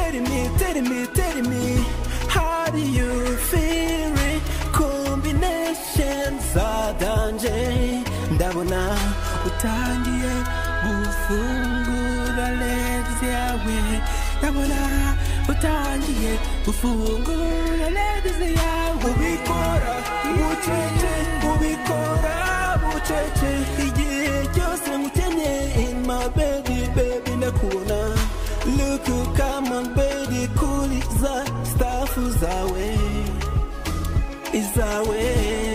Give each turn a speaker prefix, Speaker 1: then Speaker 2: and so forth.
Speaker 1: telling me, telling me, how do you feel it? Combination zadanje, ndabona utangiye gufungura legs yawe, ndabona utangiye gufungura legs yawe, ubikora bucece, ubikora bucece, igihe cyose ngukeneye in my baby, baby ndakubona Look who come on baby cool za staff zawe izawe